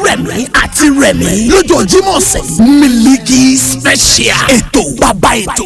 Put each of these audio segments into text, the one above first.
rẹ̀mí àti rẹ̀mí lọ́jọ́ Jímọ̀ ọ̀sẹ̀ Miliki Special ètò bàbá ètò.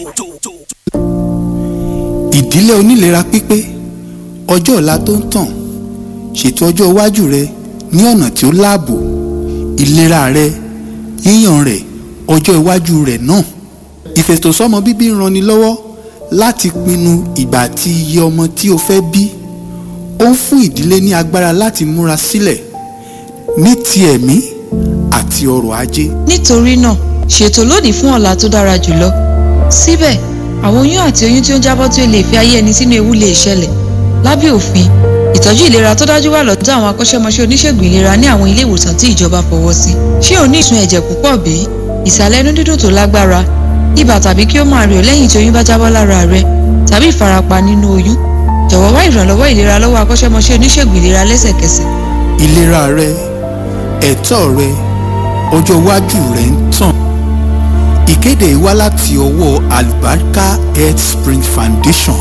ìdílé onílera pípé ọjọ́ ọ̀la tó ń tàn ṣètò ọjọ́ iwájú rẹ ní ọ̀nà tí ó láàbò ìlera rẹ yíyàn rẹ ọjọ́ iwájú rẹ náà ìfètòsọ́mọ bíbí ń ranni lọ́wọ́ láti pinnu ìgbà àti iye ọmọ tí o fẹ́ bí ó ń fún ìdílé ní agbára láti múra sílẹ̀ ní ti ẹ̀mí àti ọrọ̀ ajé nítorí náà ṣètò lónìí fún ọ̀la tó dára jùlọ síbẹ̀ àwọn oyún àti oyún tí ó ń jábọ́ tí ó lè fi ayé ẹni sínú ewu lè ṣẹlẹ̀ lábẹ́ òfin ìtọ́jú ìlera tó dájú wà lọ́dọ̀ àwọn akọ́ṣẹ́mọṣẹ́ oníṣègùn ìlera ní àwọn ilé ìwòsàn tí ìjọba fọwọ́ sí ṣé o ní ìsun ẹ̀jẹ̀ púpọ̀ bí ìsàlẹ̀ inú dídùn tó lágbára ibà tàbí kí ó máa rẹ̀ ọ́ lẹ́yìn tí oyún bá jábọ́ lára rẹ tàbí ìfarapa nínú oyún jọ̀wọ́ wá ìrànlọ́wọ́ ìlera lọ́wọ́ akọ́ṣẹ́mọṣẹ́ oníṣègùn ìlera lẹ́sẹ̀kẹsẹ̀ ìlera rẹ ẹ̀tọ́ rẹ ọjọ́ iwájú rẹ ń tàn ìkéde yìí wá láti ọwọ́ Alubarika Health Spring Foundation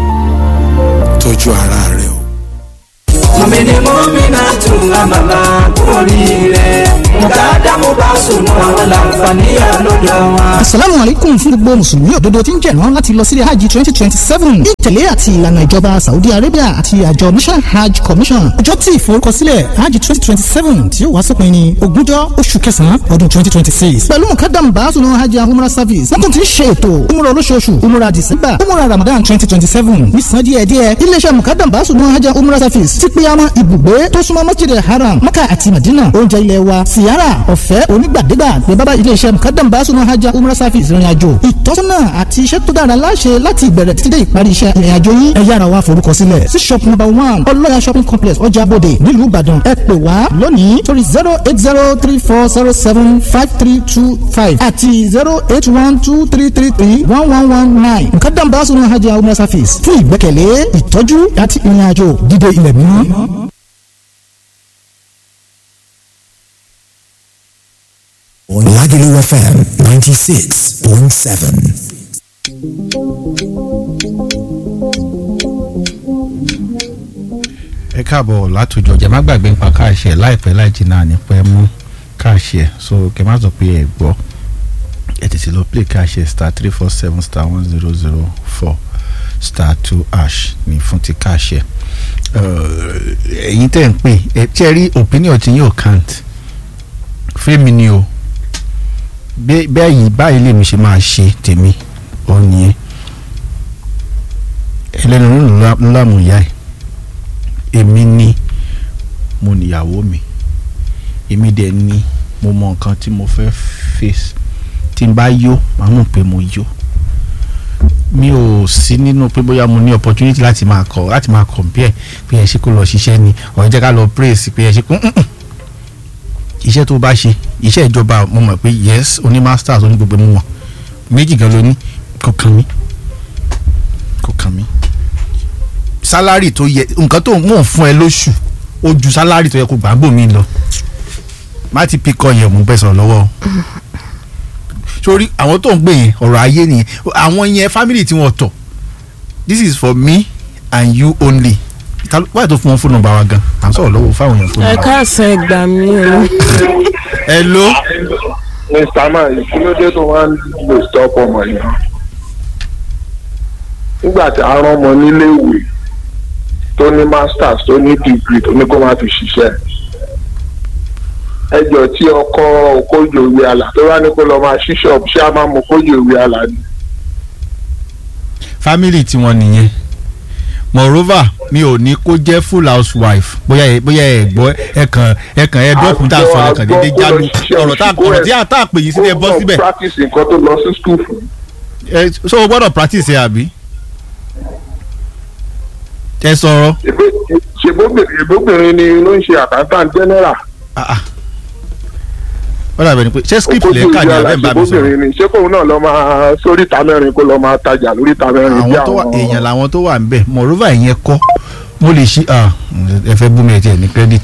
tọ́jú ara rẹ o. mọ̀mìnì mọ́mìnà tún àmàlà oríire mùtádá mo bá sùn mọ́ àwọn làǹfààní àlọ́dọ̀ wọn. asalaamu alaikum fún gbogbo mùsùlùmí òdodo tí ń jẹ̀rán láti lọ sílé hajj twenty twenty seven ní ìtẹ̀lé àti ìlànà ìjọba saudi arabia àti àjọ national hajj commission ọjọ́ tí ìforúkọsílẹ̀ hajj twenty twenty seven tí ó wá sópin ní ogúnjọ́ oṣù kẹsàn-án ọdún twenty twenty six pẹ̀lú mukadam baasunu hajj and umrah service wọ́n tún ti ń ṣe ètò umrah olóṣooṣù umrah december umrah ramadan twenty twenty seven ní san díẹ̀ díẹ̀ iléeṣẹ́ mukadam baasunu hajj and umrah service ti pe àwọn ibùgbé tó súnmọ́ masjid haram maka àti madina oúnjẹ ilé wa siyara ọ̀fẹ́ onígbàdégbà ní bábá iléeṣẹ́ mukadam baasunu hajj and umrah service ìrìn àjò ìtọ́sọ́nà àti iṣẹ́ tó dára láṣẹ láti ìbẹ̀rẹ̀ títí dé ìparí iṣẹ́ ìrìn àjò yín ẹ yára wá forúkọ sílẹ̀ sí shop number one ọlọ́yà shopping complex ọjà bòde nílùú ìbàdàn ẹ pè wá lónìí torí zero eight zero three four zero seven five three two five àti zero eight one two three three three one one one nine mukadam baasunu hajj and umrah service fún ìgbẹ́kẹ̀lé ìtọ́jú àti ìrìn àjò dídé ilẹ̀ mímọ́. on Lagelu FM 96.7. ẹ káàbọ̀ látòjọ jẹ́ má gbàgbé nípa káàṣẹ láìpẹ́ láì jìnnà nípẹ́ mú káàṣẹ so kẹ́ má sọ pé ẹ gbọ́ ẹ tètè lọ play káàṣẹ star three four seven star one zero zero four star two ash ní fún ti káàṣẹ ẹ̀yin tẹ̀ ń pè ẹ tí ẹ rí opinion tí yóò count fẹ́mi ni o bẹ́ẹ̀ yìí báyìí lèmi ṣe máa ṣe tèmi ò nìyẹn ẹlẹ́nu ńlá mú ìyá ẹ̀ èmi ni mo níyàwó mi èmi dẹ̀ ni mo mọ nǹkan tí mo fẹ́ face tí n bá yó màá mọ̀ pé mo yó mi ò sí nínú pé bóyá mo ní opportunity láti máa kọ láti máa compare pé ẹ ṣe kó lọ ṣiṣẹ́ ni ọ̀rọ̀ jẹ́ ká lọ praise pé ẹ ṣe kó iṣẹ́ tó bá ṣe iṣẹ́ ìjọba mo mọ̀ pé yes oní masters oní gbogbo mu wọn méjì gan ló ní kò kàn mí kò kàn mí sálárì tó yẹ nǹkan tó mò ń fún ẹ lóṣù ó ju sálárì tó yẹ kó gbàgbó mi lọ má ti pikọ yẹn mò ń bẹ sọ̀rọ̀ lọ́wọ́ sórí àwọn tó ń gbé yẹn ọ̀rọ̀ ayé nìyẹn àwọn yẹn family tí wọ́n tọ̀ this is for me and you only wáyé tó fún wọn fóònù nọ́mbà wa gan à ń sọ̀rọ̀ lọ́wọ́ fáwọn èèyàn fóònù ẹ nọ́mbà wa. káàsán ẹ gbà mí o. hello. mr man ìkílódé tó wá ń lò stop ọmọ yẹn nígbà tí a rán ọmọ nílé ìwé tó ní masters tó ní degree tó ní kó má fi ṣiṣẹ́ ẹjọ́ tí ọkọ òkójò ìwé àlà tó bá ní kó lọ máa ṣí ṣọ́ọ̀bù ṣé a máa mú òkójò ìwé àlà ni. family tiwọn nìyẹn moreover mi ò ní kó jẹ́ full housewife bóyá ẹ bóyá ẹ gbọ́ ẹ kàn ẹ kàn ẹ dọ́kun tá a sọ ẹ kàn déédéé jálu ọ̀rọ̀ tá ọ̀rọ̀ tí a tá a pè yín sí ẹ bọ́ síbẹ̀ kó practice nǹkan tó lọ sí school fún. ẹ so o gbọ́dọ̀ practice ẹ àbí ẹ sọ̀rọ̀ ṣèbóbìnrin ni ló ń ṣe accountant general. ó dàbẹ̀ ni pé ṣé script lè kà ní abẹ́ ń bá mi sọ̀rọ̀ ṣèbóbìnrin ni ṣé kóun náà lọ máa sórí ìta mẹ́rin kó lọ máa tajà lórí ìta mẹ́rin bí àwọn tó wà èèyàn làwọn tó wà ń bẹ̀ moreover ìyẹn kọ́ mo lè ṣí ah, ẹ fẹ́ bú mi ẹ tiẹ̀ ní credit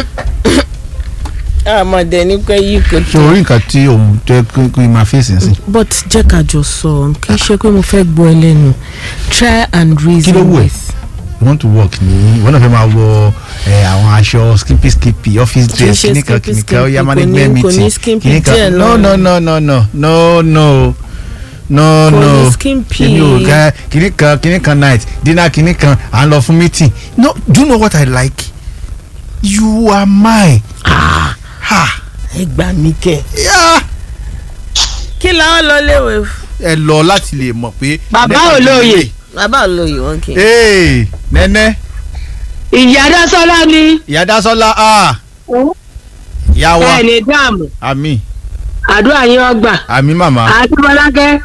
àmọ̀dé ní pé yí kò ṣé orí nǹkan tí òun tẹ́ kí kí n máa fèsì sí. but jẹ́ ká jọ sọ kì í ṣe pé mo fẹ́ gbọ́ ẹ lẹ́nu try and reason Kí ló wù ẹ́? with you want to work ní ìwọ náà fẹ́ máa wọ ẹ, àwọn aṣọ skimpy skimpy office Kì í dress ṣe kìnìkan skimpy kìnìkan ó yá skimpy, management kò ní- kò ní meeting skimpy kìnìkan díẹ̀ no no náà. no no no no no no Kò ní no skimpy. èmi ò ga kìnìkan kìnìkan night dinner kìnìkan à ń lọ fún meeting no do you know what I like you are mine ah ha ẹ gbà mí kẹ. yeah kí làwọn lọ léwe. ẹ lọ láti lè mọ̀ pé. Bàbá olóye. bàbá olóyè wọn kì í. ee nẹ́nẹ́ ìyá dásọ́lá ni ìyá dásọ́lá ah ìyá wa ẹ̀ ní dáàmú àmì àdúrà yín ọgbà àmì màmá àti bọ́lákẹ́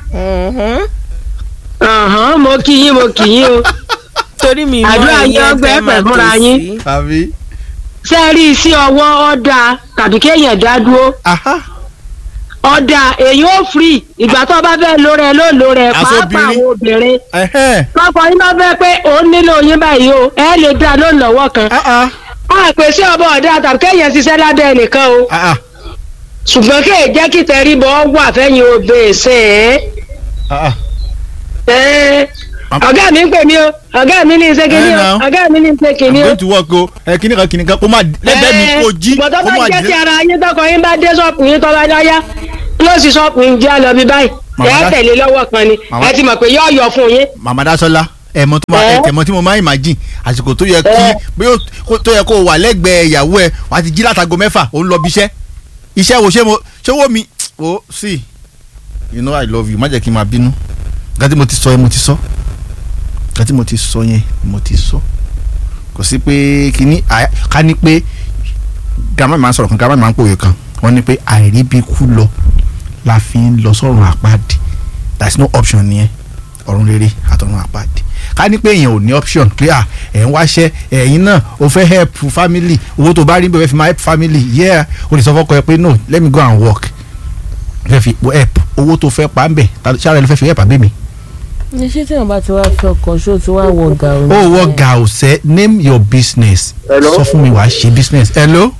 ọ̀hán mo kí yín mo kí yín o torí mi mọ àdúrà yín ìyẹn ọgbà tẹ́ ẹ̀ máa pẹ̀ tó fúnra yín sí. àmì ṣé ẹ rí sí ọwọ́ ọ̀dà tàbí kéèyàn dá dúró aha ọ̀dà èyí ó free ìgbà tó bá fẹ́ lórí ẹ ló lórí ẹ Aṣọ pàápàá obìnrin. àwọn obìnrin ẹhẹ́n tọkọ yín bá fẹ́ pé òun nílò yín báyìí o ẹ lè dá lóun lọ́wọ́ kan ah ah a pè sí ọbọ̀ ọ̀dà tàbí kéèyàn ṣiṣẹ́ lábẹ́ ẹnìkan o ah ah ṣùgbọ́n kéè jẹ́ kí tẹríbọ̀ wà fẹ́yìn obìnrin sẹ́ẹ̀. ah ah Ẹ́, ọ̀gá mi ń pè mí o ọ̀gá mi ní iṣẹ́ kìíní Ẹ o now. ọ̀gá mi ní iṣẹ́ i'm kìíní o. going to work o ẹ kìnìkan kìnìkan kó má lẹ́gbẹ̀ẹ́ mi kó jí ṣùgbọ́n tó kó bá má jẹ́ ti jí. ara yín tọkọ yín bá dé ṣọ́ọ̀pù yín tó bá dáyà kílọ̀sì ṣọ́ọ̀pù yín jẹ́ àlọ́ bí báyìí Màmá ẹ dá- tẹ̀lé lọ́wọ́ kan ni Màmá- ẹ ti mọ̀ pé yóò yọ fún yín. màmá dásọ́lá ẹ̀mọ́ tó máa Ẹ́. ẹ̀mọ́ tí mo máa imagine àsìkò tó yẹ kí Ẹ́. bí ó kó- tó yẹ kó o wà lẹ́gbẹ̀ẹ́ ìyàwó ẹ̀ wà á ti jí látago mẹ́fà ó ń lọ bí iṣẹ́ iṣẹ́ wo ṣé mo ṣé wo mi o sí you know i love you má jẹ́ kí n máa bínú nǹkan tí mo ti sọ yẹn mo ti sọ nǹkan tí mo ti sọ yẹn mo ti sọ kò sí pé kíní à- ká ní pé grandma mi máa ń sọ̀rọ̀ kan grandma mi máa ń pòwe kan wọ́n ní pé àìríbi kú lọ la fi ń lọ sọ́run àpáàdì there is no option nìyẹn ọ̀run rere àtọ̀run àpáàdì ká ní pé èèyàn ò ní option pé à ẹ̀ ń wáṣẹ́ ẹ̀yin náà o fẹ́ help family owó tó bá rí bẹ́ẹ̀ fi máa help family yeah o lè sọ fọ́kọ ẹ pé no let me go and work fẹ́ fi help owó tó fẹ́ pa ń bẹ̀ ṣáà rẹ ló fẹ́ fi help àbẹ́ mi. ní ṣé tí wọn bá ti wá fi ọkàn ṣó ti wá wọ ọgá òun. ó wọ ga ọ̀sẹ̀ name your business Hello? sọ fún mi wàá ṣe business hello.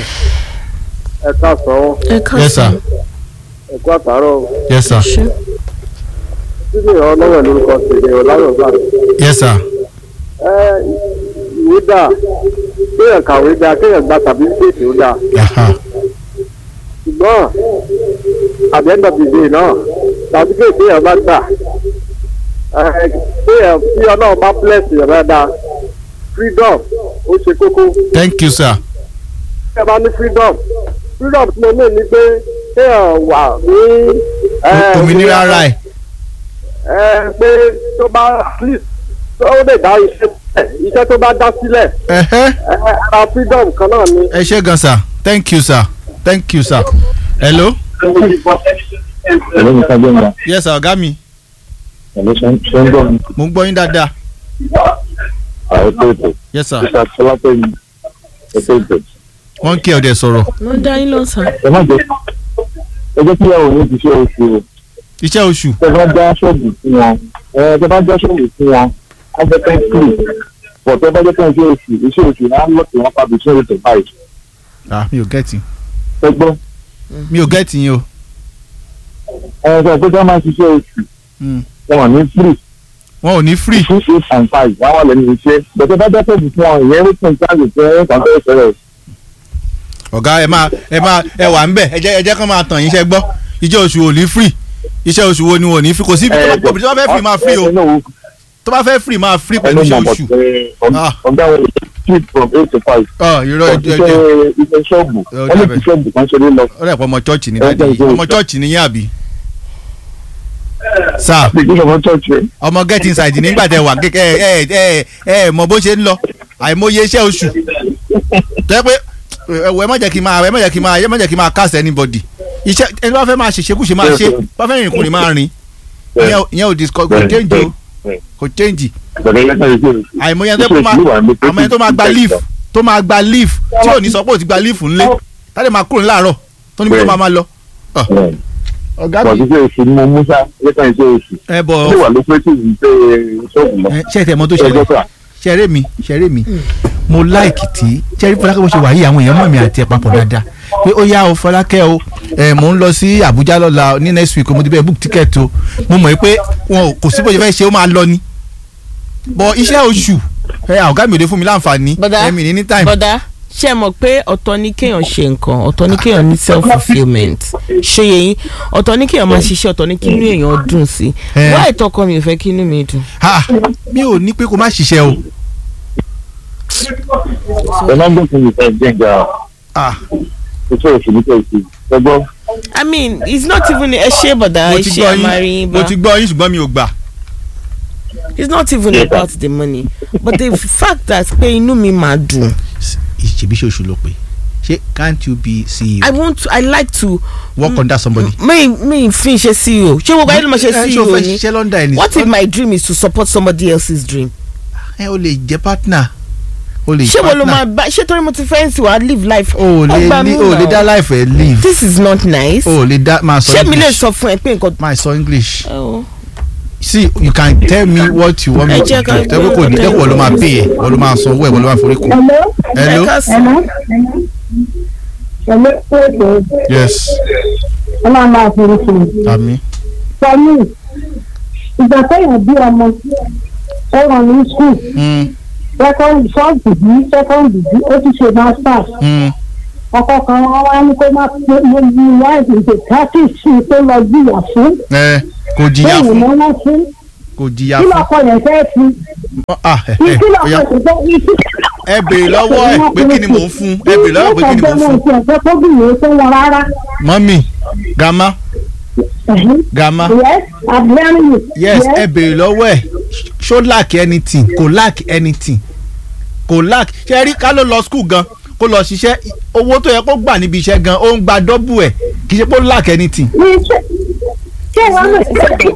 ẹ káàsán ẹ ká yes sir ẹ kú àtàárọ̀ yes sir ṣe títí ọlọ́run lórúkọ tèmi ọ̀làyọ̀ gbà. yes sir ẹ ìwé dà kéèyàn kàwé dà kéèyàn gba tàbí ṣèṣì ó dà Aha. ṣùgbọ́n àbẹ́ńdọ̀ dìde náà tàbí kéèyàn bá gbà ẹ kéèyàn tí ọlọ́run bá bless yẹn dáadáa freedom ó ṣe kókó thank you sir. ẹ bá ní freedom freedom tí mo ní ni pé kéèyàn wà ní. ẹ, òmìnira ara ẹ̀ ẹ pé tó bá at least tó lè dá iṣẹ́ sílẹ̀ iṣẹ́ tó bá dá sílẹ̀ ẹ̀hẹ́. ẹ ara freedom kan náà ni. ẹ ṣé gan sir thank you sir thank you sir hello. Hello, Mr. Gbẹ̀ngà. yes sir ọ̀gá mi Hello, ṣe ṣe ń gbọ́ mi. mo ń gbọ́ yín dáadáa Àwọn tó ètò. yes sir Mr. Sọlápẹ̀mí. Ètò ètò. wọ́n ń kí ọ̀dẹ̀ sọ̀rọ̀ ló dá yín lọ́sàn. Ẹ má jẹ́ ẹ jẹ́ kí ìyàwó ní ti ṣe oṣù o. iṣẹ́ oṣù Tẹ bá já ṣọ́ọ̀bù fún wọn. Ẹ tẹ bá já ṣọ́ọ̀bù fún wọn. Á jẹ́ kẹ́ kúrò. Bọ̀ tẹ bá jẹ́ kẹ́ ṣe oṣù. Iṣẹ́ oṣù náà ń lọ́ọ̀tì wọn pàbí ṣé ètò báyìí. ah mi ò gẹ́tì Ẹ gbọ́. mi ò gẹ́tì yín o Ẹ sọ pé kí wọ́n máa ṣiṣẹ́ oṣù. Mm. Wọn ní free. wọn ò ní free Two eight and five. Wọ́n wà lẹ́nu iṣẹ́. Bọ̀ tẹ bá já ṣọ́ọ̀bù fún wọn. Ìyẹn rí fún ìtàgé fún ẹ̀ka fẹ́ fẹ́rẹ̀. ọ̀gá ẹ máa ẹ máa ẹ wà ń bẹ̀ ẹ jẹ́ ẹ jẹ́ kán máa tàn yín iṣẹ́ gbọ́ iṣẹ́ oṣù ò ní free iṣẹ́ oṣù wo ni wọn ò ní free kò sí tó bá tó bá fẹ́ free máa free o tó bá fẹ́ free máa free pẹ̀lú iṣẹ́ oṣù Ah. ọ̀gá wọn street from eight to five. ọ irọ́ ẹ jẹ́ ẹ jẹ́ iṣẹ́ iṣẹ́ ṣọ́ọ̀bù Ó wọ́n lè dàbẹ̀. fi ṣọ́ọ̀bù kan ṣeré lọ. ó rẹ̀ pọ̀ ọmọ chọ́ọ̀chì ní Ẹ dáadé jẹ́ ìṣe ọmọ oṣù. chọ́ọ̀chì ní yín àbí sir Bí kí ọmọ church rẹ̀. ọmọ get inside nígbà tẹ wà kékeré ẹ ẹ ẹ ẹ mọ bó ṣe ń lọ àìmọye iṣẹ́ oṣù tẹ́ pé ẹ wọ ẹ má jẹ́ kí n máa ẹ má jẹ́ kí n máa ẹ má jẹ́ kí n máa cast anybody iṣẹ́ ẹni bá fẹ́ máa ṣe ṣekúṣe máa ṣe bá fẹ́ rìn kùnrin máa rìn ìyẹn ò- ìyẹn ò discuss kò change o kò change Bẹ̀rẹ̀ lẹ́sẹ̀ iṣẹ́ oṣù. àìmọye ẹni tó máa àmọ́ ẹni tó máa gba leave tó máa gba leave tí ò ní sọ pé ò ti gba leave ńlé tálẹ̀ máa kúrò láàárọ̀ tó ní bí tó máa máa lọ. ọ̀gá Bọ̀ mi iṣẹ́ oṣù ni mo mú sá lẹ́sẹ̀ iṣẹ́ oṣù. ẹ bọ̀ Ó lè wà ló pé tí ìlú pé ṣọ́ọ̀bù lọ. ẹ, ṣé ẹ tẹ̀ mọ́ tó ṣẹlẹ̀ ṣẹ̀rẹ́ mi ṣẹ̀rẹ́ mi mo láìkì tí ṣẹ́rí fọlákẹ́ bó ṣe wà yìí àwọn èèyàn mọ̀ mi àti ẹ̀ papọ̀ dáadáa pé ó yá o fọlákẹ́ o ẹ̀ mò ń lọ sí Àbújá lọ́la ní next week o mo ti bẹ́ẹ̀ book ticket o mo mọ̀ pé wọn ò- kò sí bó ṣe fẹ́ ṣe ó máa lọ ni bọ̀ iṣẹ́ oṣù ẹ ọ̀gá mi ò dé fún mi láǹfààní ẹ̀mí ní ní time. bọ́dá ṣe mọ̀ pé ọ̀tọ̀ ní kéèyàn ṣe nǹkan ọ̀tọ̀ ní kéèyàn ní self fulfilment ṣe yẹn ọ̀tọ̀ ní kéèyàn máa ṣiṣẹ́ ọ̀tọ̀ ní kí inú èèyàn dùn sí Eh. wá ìtọ́kọ mi ò fẹ́ kí inú mi dùn. ha mi ò ní pé kó má ṣiṣẹ́ o. ọlọ́gbọ̀n fún mi fẹ́ gbẹ̀ngà iṣẹ́ òṣèlú tó ṣe gbogbo. I mean it's not even ẹ ṣe bọ̀dá mo ẹ ti ṣe gbọ́ àmàrin yín bá mo ti gbọ́ yín ṣùgbọ́n mi ò gbà. it's not even about the money but the fact that pé inú mi máa dùn. ìṣèbí ṣe oṣù ló pé ṣé can't you be CEO. I want to I like to. work under somebody. mi mi fi ṣe CEO ṣé gbogbo ayé ló máa ṣe Eh, ṣé o CEO fẹ́ ni ṣiṣẹ́ London ẹni. what if my dream is to support somebody else's dream. ẹ o lè jẹ partner o lè ṣé wo ló máa partner bá ṣé torí mo ti fẹ́ sí wa live life. o lè Ọgbà ní mi o lè náà. dá life ẹ live. this is not nice. o lè dá máa sọ ṣé mi lè English. sọ fún ẹ pé nǹkan. máa sọ English. Oh. see you can tell me what you want me Ẹ to jẹ́ do ká tẹ́wọ́ kò ní gbé tẹ́wọ́ ló máa pay ẹ̀ wọ́n ló máa san owó ẹ̀ wọ́n ló máa forí kù. hello Hello. Hello. Hello. yes Ọlọ́run máa fi fún mi. àmì Sọmi, ìgbà téèyàn bí ọmọ, ó ràn ní skul, second first degree, second degree, ó ti ṣe masters. Ọkọ kan wá wá ní kó má pé mo ní ìyá ìdè practice tó lọ jìyà fún. ẹ kò jìyà Bẹ́ẹ̀ni fún mo wọ́n fún. kò jìyà Kí fún lọ́kọ yẹn fẹ́ fi? ah ẹ Kí ẹ lọ́kọ oya yẹn fẹ́ fi? ẹ béèrè lọ́wọ́ ẹ pé kí ni mò ń fún ẹ béèrè lọ́wọ́ ẹ pé kí ni mò ń fún. Kí lọ́kọ tó bìnrin tó wọn rárá. mọ́mì grandma grandma Yes, I'm hearing you. yes ẹ béèrè lọ́wọ́ ẹ ṣó lack anything kò lack anything kò lack ṣe rí ká ló lọ school gan kó lọ ṣiṣẹ́ owó tó yẹ kó gbà níbi iṣẹ́ gan ó ń gba double ẹ̀ kì í ṣe pé ó lack anything. Ṣé wọ́n lè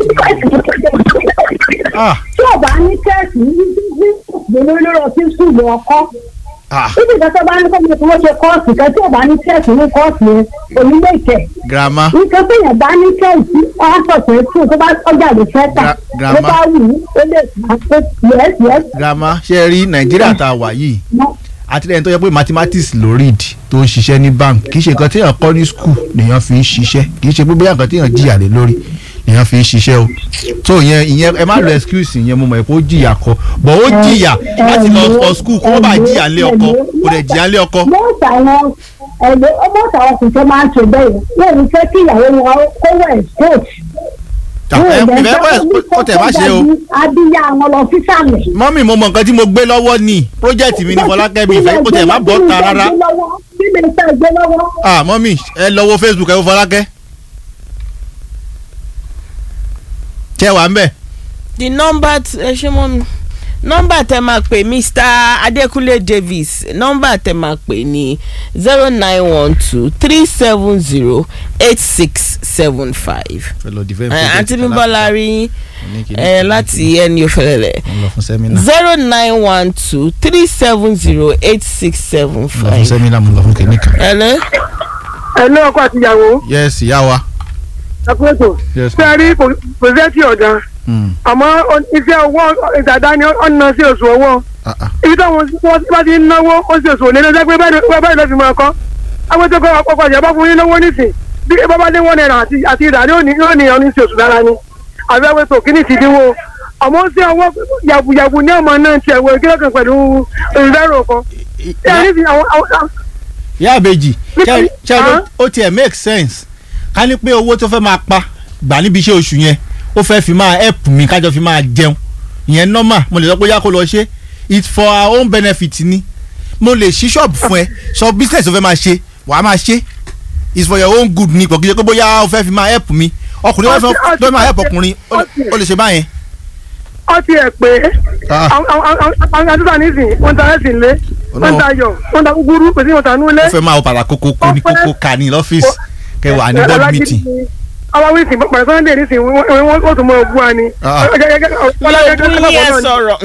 ah tí ò bá ní kẹ́ẹ̀sì ní ní ìgbìmọ̀ lọ́rọ̀ sí sùúrù ọkọ́. ah Ibi ìgbà tó bá ní kọ́mọ tí wọ́n ṣe kọ́ọ̀sì kan tí ò bá ní kẹ́ẹ̀sì ní kọ́ọ̀sì yẹn onílé ìkẹ́. grandma Nǹkan tó yẹn bá ní kẹ́ẹ̀sì ọ̀sọ̀tẹ̀ tí tó bá ọjà lè fẹ́ tà. Gra- Ló grandma. bá wù ú ó lè fà á pé yes yes. grandma ṣe rí nàìjíríà tá a wà yìí àti lẹ́yìn tó yẹ pé mathematics ló read tó ń ṣiṣẹ́ ní bank kì í ṣe nǹkan téèyàn kọ́ ní school lèèyàn fi ń ṣiṣẹ́ kì í ṣe pé bóyá nǹkan téèyàn jìyà lé lórí lèèyàn fi ń ṣiṣẹ́ o tó ìyẹn ìyẹn ẹ má lo excuse ìyẹn mo mọ̀ pé ó jìyà kọ bọ̀ ó jìyà láti lọ for school kó má bàa jìyà lé ọkọ kò dẹ̀ jìyà lé ọkọ. Mọ́ọ̀tà àwọn ẹ̀lẹ́ mọ́ọ̀tà àwọn kò tó máa ń ṣe bẹ́ẹ̀ yóò ní fẹ́ kí ìyàwó wọn kó wẹ̀ coach. ìfẹ́ pẹ́ ó tẹ̀ má ṣe o Adíyá àwọn lọ sí sàlẹ̀. mọ́mì mo mọ nǹkan tí mo gbé lọ́wọ́ ni project mi ní fọlákẹ́mi ìfẹ́ kó tẹ̀ má bọ́ ta rárá Kí ni iṣẹ́ ìgbé lọ́wọ́? ah mọ́mì ẹ lọ wo facebook ẹ wo fọlákẹ́ ṣé wà ń bẹ̀. the number t- ẹ ṣe mọ́ mi nọ́mbà tẹ máa pè mr adekunle davis nọ́mbà tẹ máa pè ní zero nine one two three seven zero eight six seven five. fẹ́ lọ defend àǹtí project bímbọ́lá rí ẹ láti ẹni òfẹlẹlẹ mo lọ fún sẹ́mínà zero nine one two three seven zero eight six seven mo lọ fún five. sẹ́mínà mo lọ fún kìnìkan. ẹlẹ́. ẹ̀lú ọkọ àtìyàwó yes ìyá wa. ẹ̀kúrẹ́tò Yes, ṣé ẹ rí pòṣẹ́tì ọ̀dà àmọ́ iṣẹ́ owó ìdàdá ni ó ń ná sí oṣù owó ibi táwọn tí wọ́n bá ti ń náwó ó sì oṣù òní lọ́jọ́ pé bẹ́ẹ̀ bẹ́ẹ̀ ló fi máa kọ́ agbẹ́tọ́kọ́ ọkọ̀ ìjọba fún yín lówó nísìn bí bábá dé wọ́n náírà àti àti ìdá ni ó ní yóò ní ọ̀ní sí oṣù dára ni àbí agbẹ́tọ̀ kí ni ti dínwó àmọ́ ó sí ọwọ́ yàbùyàbù ní ọmọ náà ti ẹ̀wọ̀ ìkílọ̀ kan pẹ̀lú ìrẹ́rù kan ṣé ẹ ní ti àwọn àwọn ìyá àbèjì ṣe ṣe ló- ó tiẹ̀ make sense ká ní pé owó tó fẹ́ máa pa gbà níbi iṣẹ́ oṣù yẹn ó fẹ́ fi máa help mi kájọ fi máa jẹun ìyẹn normal mo lè sọ pé yá kó lọ ṣe it's for our own benefit ni mo lè ṣí ṣọ́ọ̀bù fún ẹ sọ business tó fẹ́ máa ṣe wàá máa ṣe it's for your own good ni kò kí ṣe pé bóyá ó fẹ́ fi máa help mi ọkùnrin wọn fẹ́ tó máa help ọkùnrin ó lè- ó lè ṣe báyẹn. ọ ti ẹ̀ pé Ah. àwọn àdúrà nísìn wọ́n ta ẹ̀sìn lé wọ́n ta ayọ̀ wọ́n ta gúgúrú pèsè wọ́n ta núlé. ó fẹ́ máa wọ pàtàkì kókó kó ní kókó ká ní lọ́fíìsì kẹwàá ní board meeting. ọba wíìsì pẹ̀lú sunday nísìn wọ́n tún mọ ogún wa ni. Ah. lóògùn yẹn sọ̀rọ̀.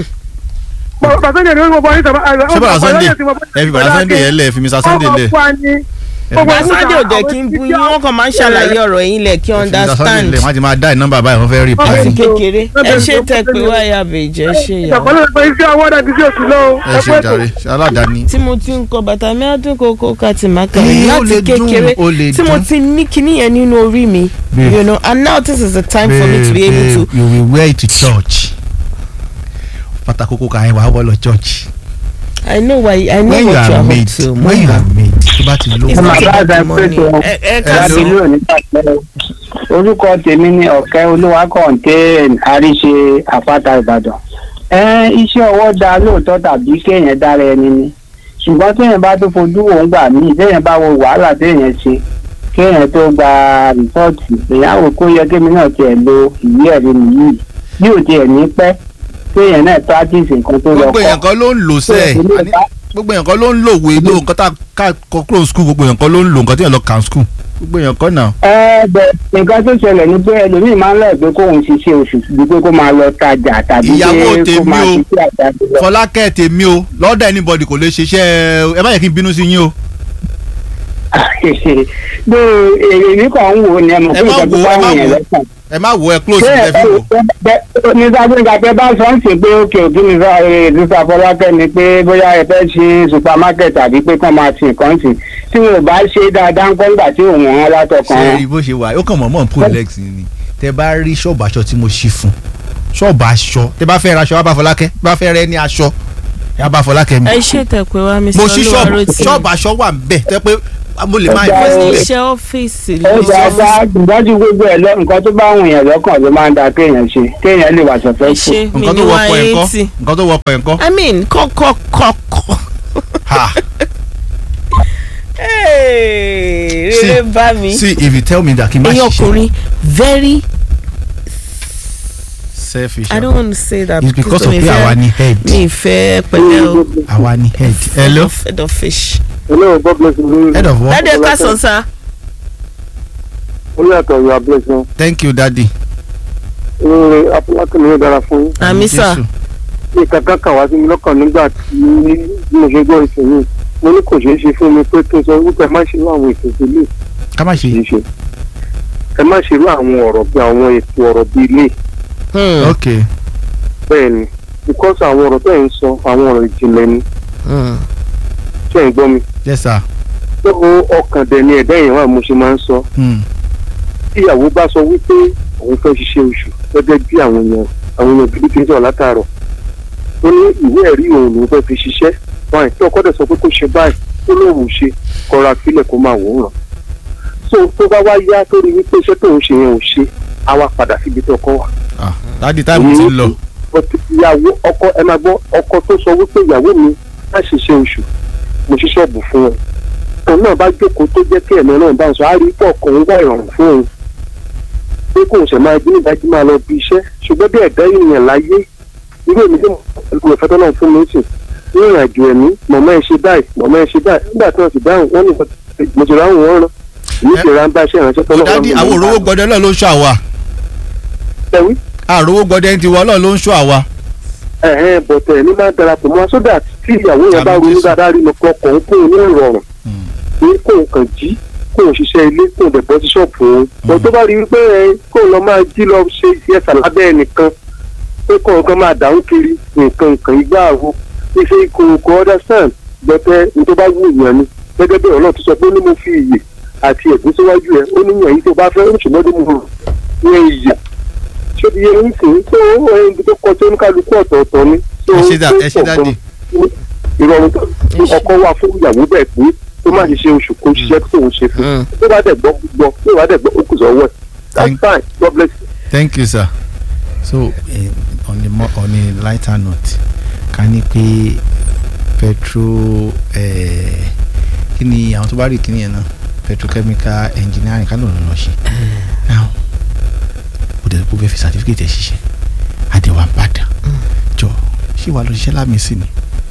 pẹ̀lú sunday ni wọ́n bọ̀ ní sábà. ṣé bàrà sunday ẹ fi bàrà sunday yẹn lẹ̀ fi mr sunday lẹ̀. bàbá sunday ò dẹ̀ kí n bu yín wọ́n kàn máa ń ṣàlàyé ọ̀rọ̀ yín lẹ̀ kí mr sunday understand. lẹ̀ wọ́n ti máa dá ìnọ́mbà báyìí wọ́n fẹ́ rí láti reply. kékeré ẹ ṣe tẹ pé wáyà bèjẹ ṣe yà. ìṣàkọlẹ̀ pé iṣẹ́ ọwọ́ dàbí sí òsì lọ́wọ́. ẹ ṣe jàre ṣe aládàáni. tí mo ti ń kọ bàtà mi ọdún kókó kàtì máka Eh, ó láti lè dùn, kékeré ó lè tí mo dùn. ti ní kinní yẹn nínú orí mi Babe. you know and now this is the time for me to be able to you will wear it to church pátá kókó ká ẹ wà á wọ́ lọ church. I know why I know when you what you are are up made to. when you are made tó bá ti lówó. It's not Màmá about àgbà the money. pẹ̀tọ́ Ẹ ẹ ká ẹ̀rọ sí. ìlú òní pàṣẹ. Orúkọ tèmi ni Ọ̀kẹ́ Olúwakọ̀ǹtẹ́ Àríṣe Àpáta Ìbàdàn. Ẹ iṣẹ́ ọwọ́ da lóòótọ́ tàbí kéèyàn dára ẹni ni. Ṣùgbọ́n téèyàn bá tó fojú wò ń gbà míì téèyàn bá wo wàhálà téèyàn ṣe kéèyàn tó gba rìpọ́ọ̀tì èèyàn wò kó yẹ kémi náà tiẹ̀ lo ìwé ẹ̀rí mi yìí. Bí ò tiẹ̀ ní pẹ́ kéèyàn náà practice nǹkan tó lọ gbogbo kọ́. èèyàn kan ló ń lò sẹ́ẹ̀ àní gbogbo èèyàn kan ló ń lò wé ló nǹkan tá a kọ kúrò school gbogbo èèyàn kan ló ń lò nǹkan tí èèyàn lọ kàn school gbogbo èèyàn kan náà. ẹ bẹ nǹkan tó ṣẹlẹ̀ ni pé ẹlòmíì máa ń lọ pé kóun ṣiṣẹ́ oṣù ju pé kó máa lọ tajà tàbí ìyàwó pé kó tèmi máa o ṣiṣẹ́ àjáde lọ. fọlákẹ́ tèmi o lọ́dọ̀ anybody kò lè ṣiṣẹ́ ẹ má yẹ kí n bínú sí yín o. bí èmi kàn ń wò ni ẹ mọ̀ ẹ pé má nǹkan tó wo ẹ bá má wù yẹn wo lọ́sàn. ẹ má wo ẹ close ṣé ẹ ẹ fi wò. bẹ ní sábẹ́ńgà pé bá sọ ń sìn pé òkè òkè ní sísá fọlákẹ́ ni pé bóyá ẹ fẹ́ ṣe supermarket tàbí pé kàn máa ti nǹkan sìn tí wọn ò bá ṣe dáadáa ń kọ́ nígbà tí òun hàn látọkàn ṣe wọn. rí bó ṣe wà ó kàn mọ́ mọ́ pull legs ni tẹ bá rí ṣọ́ọ̀bù aṣọ tí mo ṣí fún ṣọ́ọ̀bù aṣọ tẹ bá fẹ́ ra aṣọ wá bá fọlákẹ́ bá fẹ́ rẹ ní aṣọ yá bá fọlákẹ́ mi. ẹ ṣe tẹ̀pẹ́ wá Mr. mo ṣí ṣọ́ọ̀bù Olúwarótì. ṣọ́ọ̀bù aṣọ wà ń bẹ̀ tẹ́ pé mo lè máa Ó invest dáa. níbẹ̀. iṣẹ́ ọ́fíìsì ó ló dáa bá ìdájú gbogbo ẹ lọ nǹkan tó bá wù yẹn lọ́kàn ló máa ń da kéèyàn ṣe kéèyàn lè wà sọ̀fẹ́ fún. ṣe mi nǹkan ní tó wá wọ́pọ̀ ẹ̀ ńkọ́ eighty. nǹkan tó wọ́pọ̀ ẹ̀ ńkọ́. I mean kọ́kọ́ kọ́kọ́. ha Hey, rere bá mi. see if you tell me that kí n má ẹ̀yin ṣiṣẹ́ ọkùnrin very selfish. I don't want to say that It's because of mi pé fẹ́- àwa ni head. mi fẹ́ pẹ̀lẹ́ o. àwa ni head. hello head of fish. hello god bless you. head of what. Dádì ẹ káàsán sá. olú ẹ̀tọ́ you are blessed. thank you daddy. ee apolakun ni ó dára fún yín. Àmì sà. Jésù. ní kankan kà wá sí mi lọ́kàn nígbà tí mo ṣe gbọ́ ìsìn mo ní kò ṣeé ṣe fún mi pé kí n sọ wípé ẹ má ṣe irú àwọn ètò ìdílé ká má ṣe. kì í ṣe ẹ má ṣe irú àwọn ọ̀rọ̀ bí àwọn ètò ọ̀rọ̀ bí ilé ok bẹ́ẹ̀ ni because àwọn ọ̀rọ̀ tẹ̀ ń sọ àwọn ọ̀rọ̀ ìjìnlẹ̀ ni ṣé ń gbọ́ mi yes sir. tó ọkàn dẹ̀ ni ẹ̀dá èèyàn wà mo ṣe máa ń sọ Hmm. tí ìyàwó bá sọ wípé òun fẹ́ ṣiṣẹ́ oṣù gẹ́gẹ́ bí àwọn èèyàn àwọn èèyàn gidi ti ń sọ̀rọ̀ látàárọ̀ ó ní ìwé ẹ̀rí òun lòún fẹ́ fi ṣiṣẹ́ báyìí tí ọkọ dẹ̀ sọ pé kó ṣe báyìí ó lóun ṣe kọra sílẹ̀ kó máa wò ó ràn so tó bá wá yá tó rí wípé iṣẹ́ tóun ṣe yẹn ò ṣe á wá padà síbi tó ọkọ wà. ah daddy time ti ń lọ. But ìyàwó ọkọ ẹ máa gbọ́ ọkọ tó sọ wípé ìyàwó mi má ṣiṣẹ́ oṣù mo ṣí ṣọ́ọ̀bù fún ẹ òun náà bá jókòó tó jẹ́ kí ẹ̀mí náà bá ń sọ á rí pọ̀ kàn ń wá ìrọ̀rùn fún òun pé kò ṣẹ̀ máa jí nígbà tí máa lọ bí iṣẹ́ ṣùgbọ́n bí ẹ̀dá ènìyàn láyé irú èmi tí mo fẹ́ tọ́lọ́ fún mi sìn ní ìrìn àjò ẹ̀mí mọ̀mọ́ ẹ ṣe báyìí mọ̀mọ́ ẹ ṣe báyìí nígbà tí wọ́n sì dáhùn wọ́n ní mo ti ráhùn wọn rán èmi sì rán bá iṣẹ́ ìránṣẹ́ tọ́lọ́ daddy àwọn òrówó gbọdẹ náà ló ń ṣọ́ àwa. ẹ̀wí àròwó gbọdẹ ti wọ náà ló ń ṣọ́ àwa. ẹ̀hẹ́n bọ̀tẹ̀ ní máa darapọ̀ mọ́ sódà tí ìyàwó yẹn bá ronú dáadáa rí lọ́kọ̀ ọkọ̀ ń kóun ní ìrọ̀rùn ní kóun kàn jí kóun ṣiṣẹ́ ilé kóun dẹ̀ bọ́ sí ṣọ́ọ̀bù òun bọ̀ tó bá rí i pé ẹ kóun lọ máa jí lọ ṣe iṣẹ́ sàlábẹ́ ẹnìkan pé kóun kan máa dàrú kiri nǹkan nǹkan igbá àwo ife kò kò understand bọ̀tẹ̀ ní tó bá wù yàn ni gẹ́gẹ́ bí ọ̀nà tó sọ pé ó ní mo fi iyè àti ẹ̀gún síwájú ẹ ó ní yàn yìí tó bá fẹ́ ó ní ṣùgbọ́n tó mú yẹn iyè ṣé ti yẹ ń sìn tó ẹni tó kọ tó ní kálukú ọ̀tọ̀ọ̀tọ̀ ni. ẹ ṣe dá ẹ ṣe dáàdì. ìrọ̀rùn tó ọkọ wà fún ìyàwó bẹ́ẹ̀ pé tó má ṣiṣẹ́ oṣù kó ṣiṣẹ́ tó ń ṣe fún tó bá dẹ̀ gbọ́ gbọ́ tó bá dẹ̀ gbọ́ ó kù sọ́wọ́ ẹ̀ that's fine God bless you. thank you sir. so uh, on the more on a lighter note ká ní pé petro eh, kí ni àwọn tó bá rí kíní yẹn náà petrochemical engineering ká ló ń lọ ṣe now ó dẹ̀ kó fẹ́ fi certificate ẹ̀ ṣiṣẹ́ àdéhùn àbàdàn jọ ṣé wàá lọ ṣiṣẹ́ lámì sí ni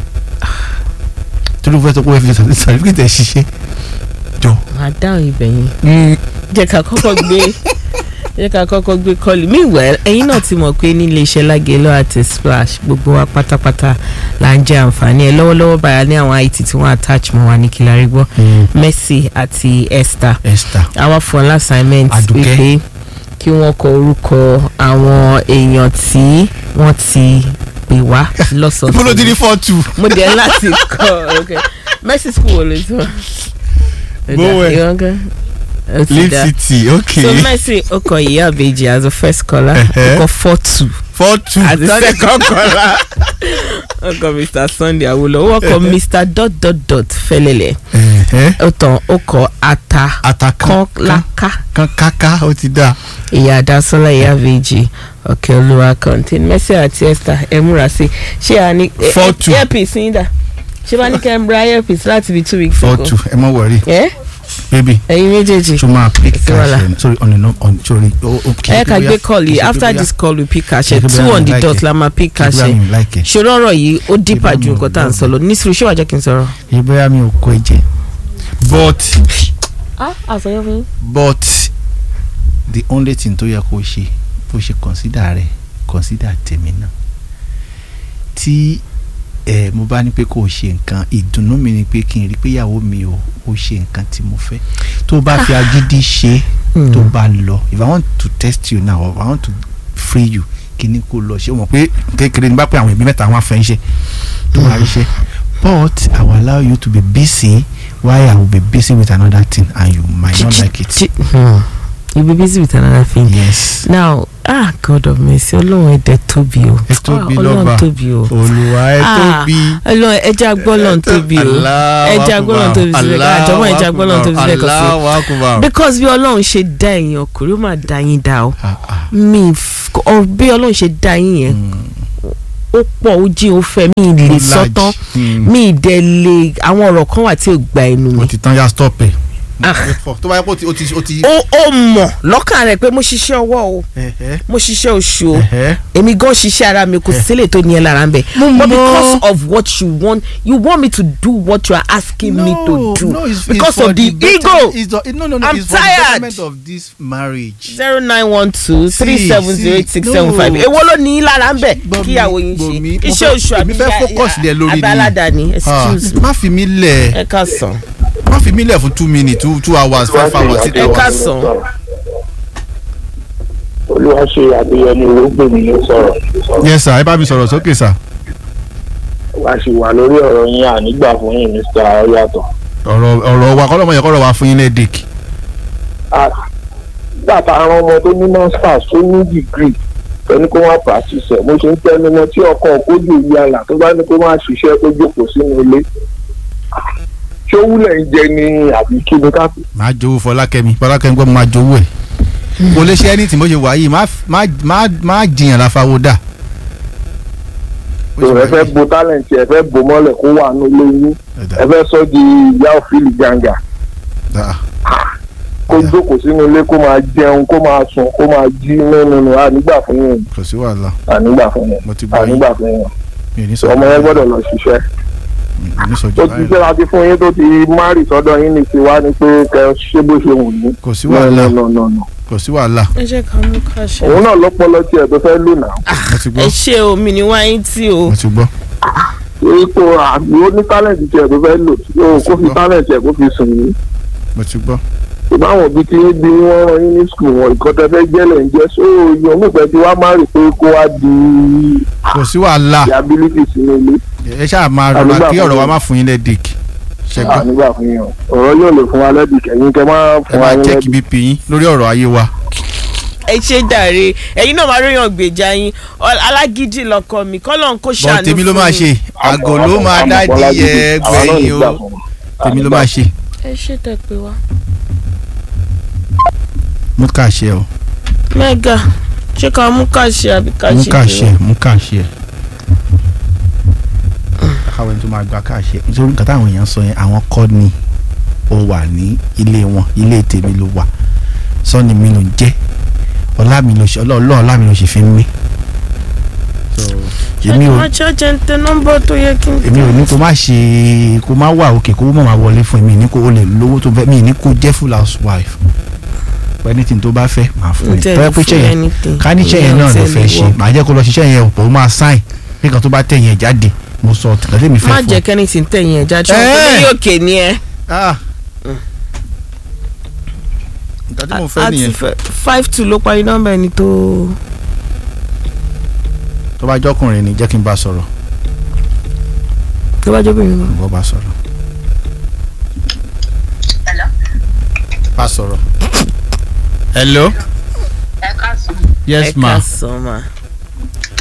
tó ló fẹ́ tó kó fẹ́ fi certificate ẹ̀ ṣiṣẹ́ jọ. máa dáhùn ibẹ̀ yẹn jẹ́ ká kọ́kọ́ gbé jẹ́ ká kọ́kọ́ gbé kọ́ọ̀lù meanwhile ẹ̀yin náà ti mọ̀ pé nílé iṣẹ́ lágẹ̀lọ́ àti splash gbogbo wa pátápátá là ń jẹ àǹfààní ẹ̀ lọ́wọ́lọ́wọ́ báyà ní àwọn it tí wọ́n attach mọ́ wa ní kílárí gbọ́ Mercy àti Esther Esther àwa fún ọ́n assignment Àdùkẹ́. pé kí wọ́n kọ orúkọ àwọn èèyàn tí wọ́n ti pè wá lọ́sọ̀ọ̀sẹ̀ ibo ló ti ní four two. mo dẹ̀ láti kọ ok Mercy school wo ló ti wá. Bowen. ìwọ́n gan. Lead City, okay. so Mercy ó kọ ìyá àbèjì as a first caller Ẹhẹ́. ó kọ four two four two àti second caller ọkọ mr sunday awolowo ọkọ mr dot dot dot fẹlẹlẹ ó tàn ó kọ ata kọ́láká kankaka ó ti dá. ìyá adásọ́lá ìyá vg ọ̀kẹ́ olúwa contain mercy àti esther ẹ múra sí i ṣé a ní ẹ- Four two. earpiece yín dà ṣé bá ní kẹ́ ẹ ra earpiece láti bí two weeks four ago two ẹ mọ wọrí. ẹ baby ẹyin méjèèjì ṣo máa pick Sí wàhálà. cash ẹ sorry on the no on sorry o o kì í ẹ ká pé gbé bóyá- call kì í yìí ṣe pé after bóyá- this call we pick kì í àṣẹ ṣe pé two bóyá on mi the like dot ẹ. la máa pick Kì í ṣe bóyá àṣẹ mi like ẹ. ṣòro ọ̀rọ̀ yìí ó dípà ju nǹkan tá à ń sọ lọ nísìrò ṣé wàá jẹ́ kí n sọ̀rọ̀. kì í bóyá mi ò kó ẹ jẹ but ah àṣọyọ fún yín. but the only thing tó yẹ kó ṣe kó ṣe consider rẹ consider tèmi náà tí ẹ mo bá ní pé kó o ṣe nǹkan ìdùnnú mi ni pé kí n rí pé ìyàwó mi ò ó ṣe nǹkan tí mo fẹ́ tó bá fi agídí ṣe tó bá lọ if i want to test you now or if i want to free you kí ni kó lọ ṣe o mọ̀ pé kékeré ni bá pé àwọn ẹbí mẹ́ta wọn fẹ́ ń ṣe tó máa rí ṣe but i will allow you to be busy while i will be busy with another thing and you might not like it. Hmm. you be busy with another thing. yes. now ah god of mercy ọlọ́run ẹ̀dẹ̀ tóbi o. ẹ tóbi Ah, lọ́ba ọlọ́run tóbi o. olùwà ẹ Ah, tóbi. ọlọ́run ẹja gbọ́lọ́run tóbi o Allahu ẹja gbọ́lọ́run tóbi sílẹ̀ ká àjọmọ́ ẹja gbọ́lọ́run tóbi sílẹ̀ kọ́ sí. Allahu akbar. because bí ọlọ́run ṣe dá ẹ̀yin ọkùnrin ó máa dá yín dá o mi f- ọ bí ọlọ́run ṣe dá yín yẹn ó pọ̀ ó jí ó fẹ́ mi ì lè Ó sọ large. tán Hmm. mi ì dẹ̀ lè àwọn ọ̀rọ̀ kan wà tí ò gba ẹnu mi. o ti tán ya stop ẹ. tó bá yẹ kó o ti o ti o ti. ó ó mọ̀ lọ́kàn rẹ̀ pé mo ṣiṣẹ́ ọwọ́ o mo ṣiṣẹ́ oṣù o èmi gan ṣiṣẹ́ ara mi kò sílẹ̀ tó ní ẹ lára ń bẹ̀ but because of what you want you want me to do what you are asking me to do no, it's, because it's for of the, better- ego It's the, no, no, no. I'm it's for the tired. betterment of this marriage. zero nine one two three See, seven zero eight see, six seven five no. èwo ló ní í lára ń bẹ̀ kíyàwó yín ṣe mo iṣẹ́ fẹ́- oṣù èmi àbí fẹ́ focus lẹ lórí ni. abáládàáni excuse Ah, má fi mí lẹ̀. ẹ ká sàn. má fi mí lẹ̀ fún two minutes two two hours five hours six ẹ hours. ká sàn. olúwa ṣe àbíyẹni olóògbèmí ló sọ̀rọ̀ yes sir ẹ bá mi sọ̀rọ̀ sókè sir. wá sí wà lórí ọ̀rọ̀ yín ànígbà fún yín mr ọyàtọ̀. ọ̀rọ̀ ọ̀rọ̀ wa kọ́lọ́mọ yẹ kọ́rọ̀ wa fún yín lẹ́ẹ̀dẹ̀kì. bàtà àwọn ọmọ tó ní masters tó ní degree ẹni kó wá practice ẹ̀ mo ṣe ń tẹnu mọ́ tí ọkọ̀ kójú ìlú àlà tó bá ní kó má ṣiṣẹ́ tó jókòó sínú ilé ṣé wúlẹ̀ ń jẹ ní àbí kí ni ká pè máa jowó fọlákẹ́mi fọlákẹ́mi gbọ́ máa jowó ẹ̀ kò lè ṣe anything bó ṣe wà yìí má má má má jiyàn láfáwó dà. tó ẹ fẹ́ bo talent ẹ fẹ́ bo mọ́lẹ̀ kó wà ní ilé yín ẹ fẹ́ sọ di ìyá òfìlì gàǹgà kó jókòó sínú ilé kó máa jẹun kó máa sùn kó máa jí nínú nù ànígbà fún yín kò sí wàhálà ànígbà fún yín mo ti gbọ́ yín ànígbà fún yín mi ò ní sọ ọmọ yẹn gbọ́dọ̀ lọ ṣiṣẹ́ mi ò ní sọ jù tó ti báyìí ṣe láti fún yín tó ti márì sọ́dọ̀ yín ní tiwa ni pé kẹ ṣé bó ṣe wù yín. kò sí wàhálà No, no, no, no. kò sí wàhálà ẹ jẹ́ ká mú ká ṣe. òun náà lọ́pọ̀lọ́ tiẹ̀ tó fẹ́ lò náà. mo ti ẹ gbọ́ ṣe omi ni wáyé tí o. mo ti gbọ́ ipò àbí ó ní tálẹ̀ǹtì tiẹ̀ tó fẹ́ lò ó kó fi tálẹ̀ǹtì ẹ̀ kó fi sùn yín. mo ti gbọ́ ìbáwọn òbí tí ń bí wọ́n rán yín ní skul wọn ìkọ́tẹ́ fẹ́ jẹ́lẹ̀ ń jẹ́ só yan nífẹ̀ẹ́ tí wàá má rí pé kó wá di kò sí wàhálà ability sínú ilé. ẹ ṣáà máa rọra Ànígbà kí fún ọ̀rọ̀ wa yín. má fún yín lẹ́ẹ̀dẹ̀kì ṣẹ́gbọ́n ànígbà fún yín o ọ̀rọ̀ yóò lè fún wa lẹ́bi kẹ́yìn kẹ́ máa ẹ fún wa máa ní check lẹ́bi. bp yín lórí ọ̀rọ̀ ayé wa ẹ ṣe dàre ẹ̀yin náà máa ríyàn gbèjà yín Ọ- alágídí lọkọ mi kọ́lọ́n kó bọ́ ṣàánú tèmi ló máa ṣe àgọ́ ló máa dájí ẹ gbẹ̀yìn o tèmi ló máa ṣe ẹ ṣe tẹ pé wá. mú ká ṣe o mẹ́gà ṣé ká mú ká ṣe àbí ká mú ṣe ká pé ṣe wá? mú ká ṣe káwọn ẹni tó máa gba ká ṣe nítorí nǹkan táwọn èèyàn sọ yẹn àwọn kọ́ ni ó wà ní ilé wọn ilé tèmi ló wà sọ́ni mi ló jẹ́ ọlá mi ló ṣe ọlọ́ọ̀lọ́ ọlá mi ló ṣe fi ń mí. èmi ò má ṣáàjẹ́ ń tẹ nọ́mbà tó yẹ kí n èmi ò ní kó má ṣe kó má wà òkè kó má máa wọlé fún mi ní kó o lè lówó tó fẹ́ mi ní kó jẹ́ full housewife anything tó bá fẹ́ máa fún mi Ǹjẹ́ tọ́wọ́ lè pé fún iṣẹ́ yẹn anything. ká ní iṣẹ́ yẹn Ìyẹn náà ò ló tẹ́ fẹ́ lè ṣe wọ̀. màá jẹ́ kó lọ ṣiṣẹ́ yẹn ọ̀pọ̀ ó máa sign nǹkan tó bá tẹ̀ yẹn jáde mo sọ tìkan tẹ́mi fẹ́ má fún jẹ́ kẹ́ni tí ń tẹ̀yìn ẹ̀já tí wọ́n Eh. tó ní òkè ni ẹ. nǹkan tí mo fẹ́ àti nìyẹn fẹ́- five two ló parí nọ́mbà ẹni tó. tó bá jọkùnrin ni jẹ́ kí n bá sọ̀rọ̀ tó bá jẹ́ obìnrin náà. bọ́ bá sọ̀rọ̀ bá sọ̀rọ̀ hello yes ẹ ma ká sọ ma.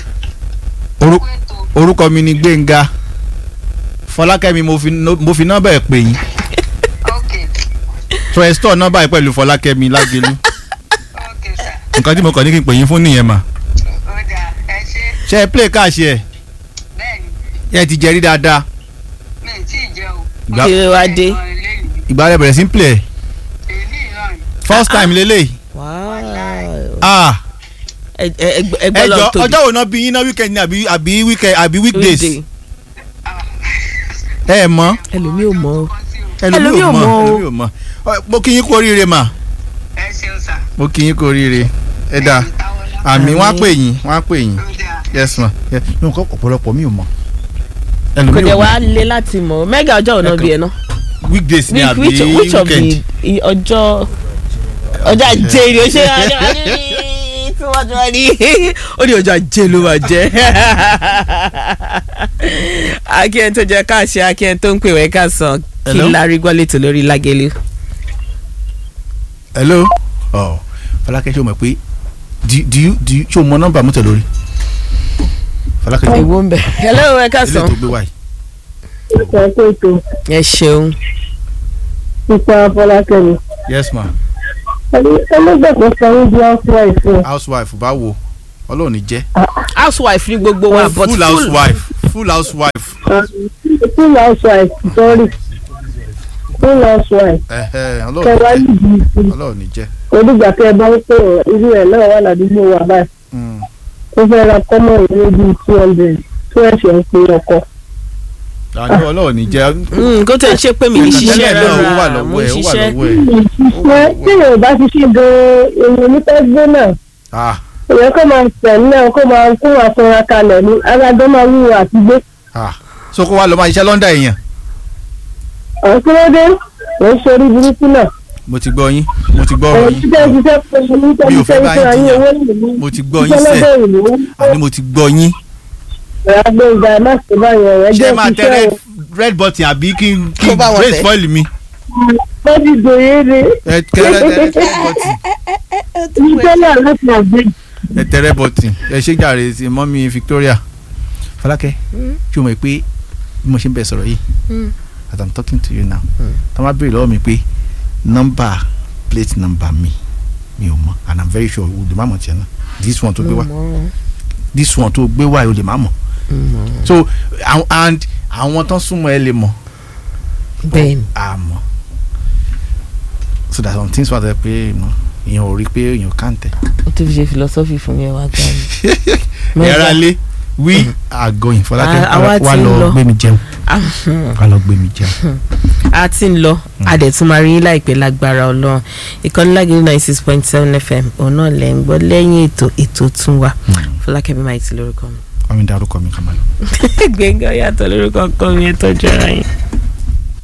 Orú- orúkọ mi ni gbẹ̀ngà fọlákẹ́mi mo fi no- mo fi nọ́mbà ẹ̀ pè yín trẹ́stọ̀ nọ́mbà ẹ̀ pẹ̀lú fọlákẹ́mi lágẹ̀lú nǹkan tí mo kàn ní kí n pè yín fún nìyẹn mà ṣe é play káàṣì ẹ̀ ẹ ti jẹ́rí dáadáa Ìgbà- kí ló wá dé. ìgbà rẹ bẹ̀rẹ̀ sí ń play first time lélẹ̀ ah ẹ ẹ ẹgbẹ́ ẹ lọ jọ tóbi. ọjọ́ wo náà bí yín náà weekend ni àbí àbí weekend àbí weekdays Weekday. ẹ mọ̀ ẹlòmíì ò mọ̀ o. ẹlòmíì ò mọ̀ o. ẹlòmíì ò mọ̀ Ọ, mo kí yín kú oríire mà mo kí yín kú oríire ẹ dáa àmì wọn á pè yín wọn á pè yín yes ma yes mi ò kọ́ ọ̀pọ̀lọpọ̀ mi ò mọ̀ kò ẹlòmíì dẹ̀ ò wá mọ̀ lé láti mọ̀ mẹ́gà ọjọ́ ọ̀nà bíi ẹ̀ náà. weekdays ni Which- àbí which which of weekend the i- ọjọ́ ọjọ́ ajé ni o ṣe ọjọ́ ajé tí wọ́n jọ ní ó ní ọjọ́ ajé ló máa jẹ́ akíyẹn tó jẹ káàṣẹ akíyẹn tó ń pè wẹ́ ká sàn kí Hello? lárí gbọ́ létò lórí lágẹ̀lẹ̀. hello ọ Fọlákẹ́ ṣé o mọ̀ pé do do you do you ṣé o mọ nọ́mbà mọ́tò lórí Fọlákẹ́ ṣé èwo ń bẹ̀. hello ẹ ká ilé sàn. tó gbé wáyé ìpè ètò ẹ ṣeun. ipa fọlákẹ́mi. yes ma ẹlẹ́gbẹ̀kọ́ sanwó di housewife fún housewife báwo ọlọ́run ní jẹ́ housewife ní gbogbo wa but full housewife full housewife full housewife sorry full housewife ẹ̀hẹ́ ọlọ́run kẹwàá ní jẹ́ yìí ọlọ́run ní jẹ́ onígbà tẹ bá ń pè ọ irú ẹ náà wà ládùúgbò wa báyìí Mm. ó fẹ́ ra kọ́mọ̀ ìwé bíi two hundred tó ẹ̀ṣẹ̀ ń pe ọkọ. àní ọlọ́run ní jẹ́ Mm, kó tẹ̀ ṣe pé mi ní ṣiṣẹ́ Tẹ́lẹ̀ náà ó wà rárá lọ́wọ́ mo ń ẹ̀ ó wà ṣiṣẹ́. lọ́wọ́ ẹ̀ ṣé téèyàn ò bá ṣiṣẹ́ gan-an èèyàn ní fẹ́ gbé náà ah èèyàn kó máa tẹ̀ náà kó máa kó máa fọra kalẹ̀ ní alájọ́ máa wúwo àti gbé. ah so kó wa lọ máa ṣiṣẹ́ lọ́ndà èèyàn àwọn kí ló dé ò ń ṣe orí burúkú náà. mo ti gbọ́ yín mo ti gbọ́ ọ̀rọ̀ ọ̀rọ̀ yín ṣiṣẹ́ ṣiṣẹ́ pẹ̀lú ní Mi ò fẹ́ tẹ́lifíṣẹ́ bá ìṣẹ́ yín ayé jiyàn. owó ìlú. mo ti gbọ́ yín sẹ́ ìṣẹ́ ìlú àní mo ti gbọ́ yín ẹ̀rọ agbóhùnga ẹ̀ má ṣe báyọ̀ ẹ̀ ṣé jẹ́ máa tẹ ṣiṣẹ́ red o. red button àbí kí n kí Kó n bá wọn brace tẹ̀. foil mi wọ́n ti dòye ni ẹ tẹ red red button iṣẹ́ náà láti àgbẹ̀. ẹ tẹ red button ẹ ṣe jàre sí mọ́mí Victoria Fọlákẹ́ ṣé o mọ̀ pé bí mo ṣe ń bẹ sọ̀rọ̀ yìí as i'm talking to you now tí wọ́n bá béèrè lọ́wọ́ mi pé nọ́mbà plate number mi mi ò mọ̀ and i'm very sure o lè má mọ̀ tiẹ̀ náà this one tó gbé wá this one tó gbé wá o lè má mọ̀ so àwọn- and àwọn tán súnmọ́ ẹ lè mọ̀ bẹ́ẹ̀ni àmọ́ so that some things wà tẹ́ pé you know, èèyàn ò rí pé èèyàn kàn tẹ̀. ó tún fi ṣe philosophy fún mi ẹ wá gbà mí. ẹ̀rọ alẹ́ we are going Fọlákẹ́ Ah, àwa wà ti ń lọ lọ. gbé mi jẹun Ah, wà lọ gbé mi jẹun. a ti ń lọ a dẹ̀ tún máa rí yín láìpẹ́ lágbára ọlọ́run ìkànnì lágẹ̀rẹ́ ninety six point seven fm òun náà lẹ́ ń gbọ́ lẹ́yìn ètò ètò tún wa fọlákẹ́mi máa ti lórúkọ mi. wọ́n mi dárúkọ mi kàn máa lọ. gbẹ̀ngàn yàtọ̀ lórúkọ kọ́ mi ẹ̀ tọ́jú ara yín.